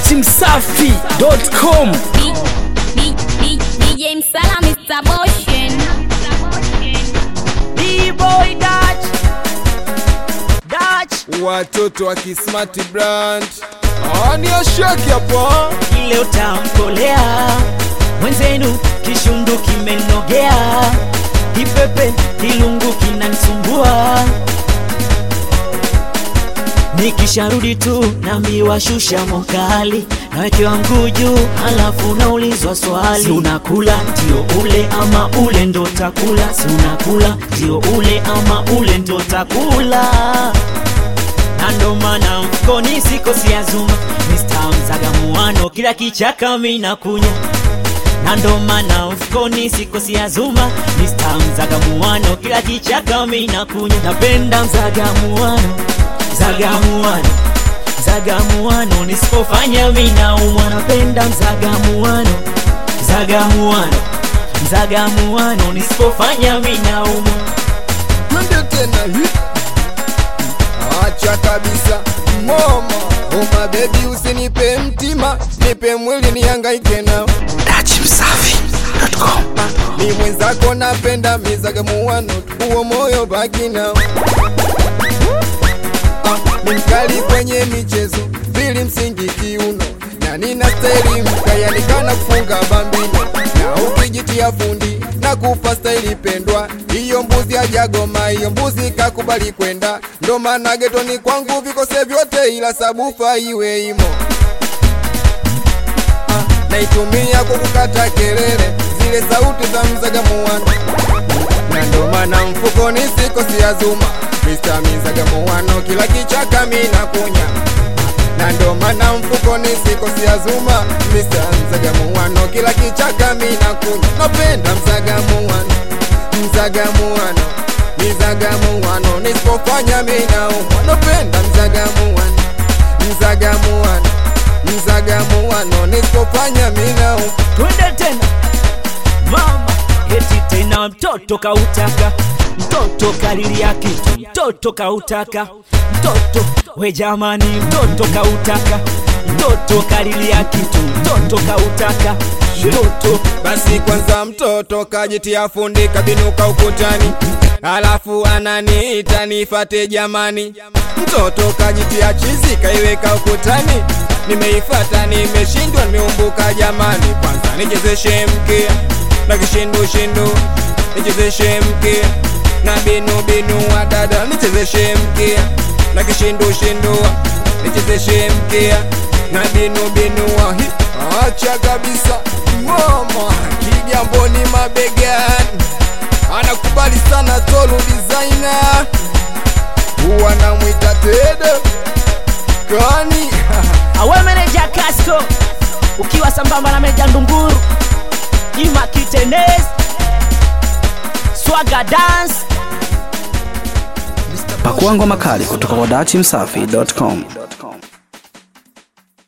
datimsafi.com DJ Msala Mr. Motion B-boy Dutch Dutch watoto wa kismart brand ani ashaki hapo ile utamkolea mwenzenu kishundu kimenogea kipepe kilungu kinanisumbua nikisharudi tu naambiwa shusha mokali nawekewa mguu juu halafu naulizwa swali si unakula ndio ule ama ule ndo takula si unakula ndio ule ama ule ndo takula na ndo maana mfukoni sikosi ya zuma Mr. Mzagamuano kila kichaka mina kunya na ndo maana mfukoni sikosi ya zuma Mr. Mzagamuano kila kichaka mina kunya napenda Mzagamuano Mzagamuano Mzagamuano nisipofanya mina umwa napenda Mzagamuano Mzagamuano Mzagamuano nisipofanya mina umwa twende tena hi acha kabisa mama oma bebi usinipe mtima nipe mwili nihangaike nao datimsafi.com ni mwenzako napenda mizagamuano huo moyo baki nao Ah, ni mkali kwenye michezo vili msingi kiuno na nina staili mkayanikana kufunga bambino na ukijitia fundi na kupa staili pendwa hiyo mbuzi ajagoma hiyo mbuzi kakubali kwenda ndo maana getoni kwangu vikose vyote ila sabufa iwe imo Ah, naitumia kwa kukata kelele zile sauti za mzagamuano na ndo maana mfukoni sikosi ya zuma Mr. mizagamuano kila kichaka mina kunya na ndo maana mfukoni sikosi ya zuma Mr. mzagamuano kila kichaka mina kunya napenda mzagamuano mzagamuano mizagamuano nisipofanya mina umwa napenda mzagamuano mzagamuano mzagamuano nisipofanya mina umwa twende tena mama eti tena mtoto kautaka mtoto kalilia kitu mtoto kautaka mtoto we jamani mtoto kautaka mtoto kalilia kitu mtoto kautaka mtoto basi kwanza mtoto kajitia fundi kabinuka ukutani alafu ananiita nifate jamani mtoto kajitia chizi kaiweka ukutani nimeifata nimeshindwa nimeumbuka jamani kwanza nichezeshe mkia na kishindushindu nichezeshe mkia na binu binu wa dada nichezeshe mkia na kishindushindu nichezeshe mkia na binu binu wa hi acha kabisa mama kigamboni mabegani anakubali sana tolu designer huwa namwita tede kani awe meneja Casco ukiwa sambamba na meja Ndunguru Ima Kitenes Swaga Dance pakuangwa makali kutoka kwa datimsafi.com